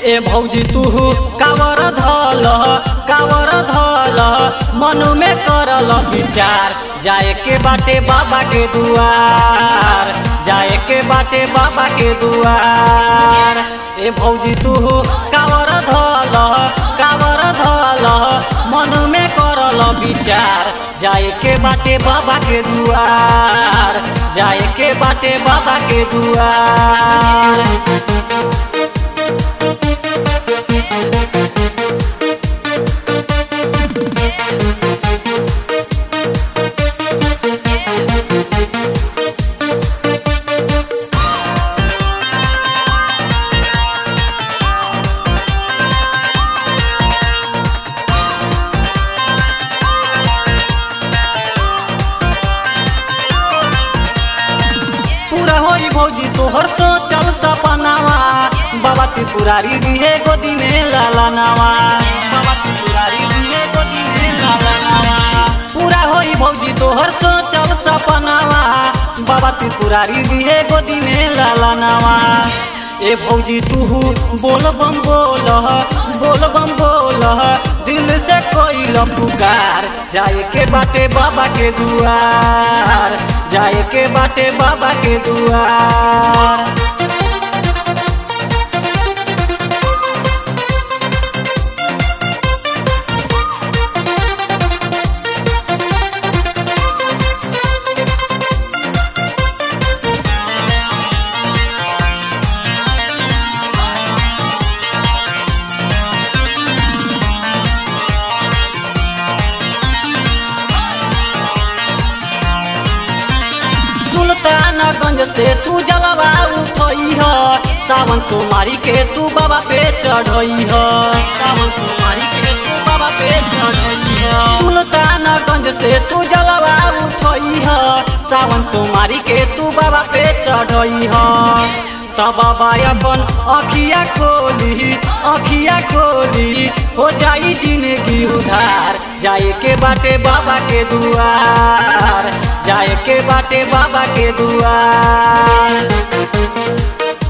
ए भौजी तू कावर धल कावर धल मनु में करल विचार जाए के बाटे बाबा के दुआर जाए के बाटे बाबा के दुआर ए भौजी तू कावर धल कावर धल मनु में करल विचार जाए के बाटे बाबा के दुआर जाए के बाटे बाबा के दुआर पूरा होई भौजी तोहर सोचल सपनावा बाबा त्रिपुरारी दिहे गोदी में लाला नावा बाबा त्रिपुरारी दिहे गोदी में लाला नावा पूरा होई भौजी तोहर सोचल सपनावा बाबा त्रिपुरारी दिहे गोदी में लाला नावा ए भौजी तू बोल बम बोल बोल बम बोल दिल से कोई पुकार जाए के बाटे बाबा के दुआर जाए के बाटे बाबा के दुआर सुल्तानगंज से तू जलवा उठई ह सावन सोमारी के तू बाबा पे चढ़ई ह सावन सोमारी के तू बाबा पे चढ़ई ह सुल्तानगंज से तू जलवा उठई ह सावन सोमारी के तू बाबा पे चढ़ई ह तब बाबा अपन अखिया खोली अखिया खोली हो जाई जिंदगी उधार जाए के बाटे बाबा के दुआर जाए के बाटे बाबा के दुआर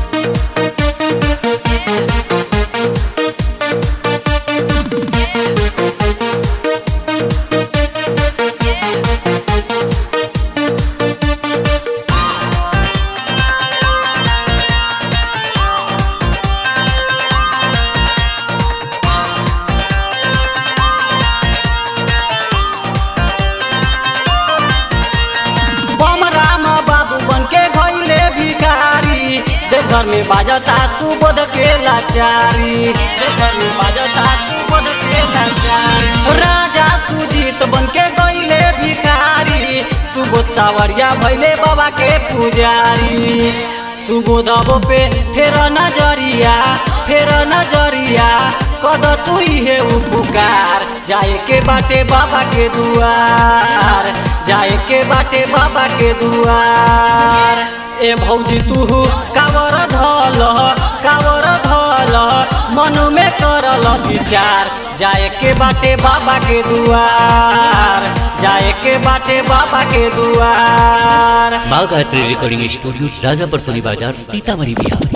बम राम बाबू बन के घइले भिखारी जे घर में बाजता सुबोध के लाचारी जे घर में बाजता सुबोध के लाचारी राजा सुजीत बन के गइले भिखारी सुबोध सावरिया भइले बाबा के पुजारी सुबोध पे फेर नजरिया फेर नजरिया कद तू हे उपकार जाए के बाटे बाबा के दुआर जाए के बाटे बाबा के दुआर ए भौजी तू कावर धल कावर धल मनु में करल विचार जाए के बाटे बाबा के दुआर जाए के बाटे बाबा के दुआर माँ गायत्री रिकॉर्डिंग स्टूडियो राजापुर सोनी बाजार सीतामढ़ी बिहार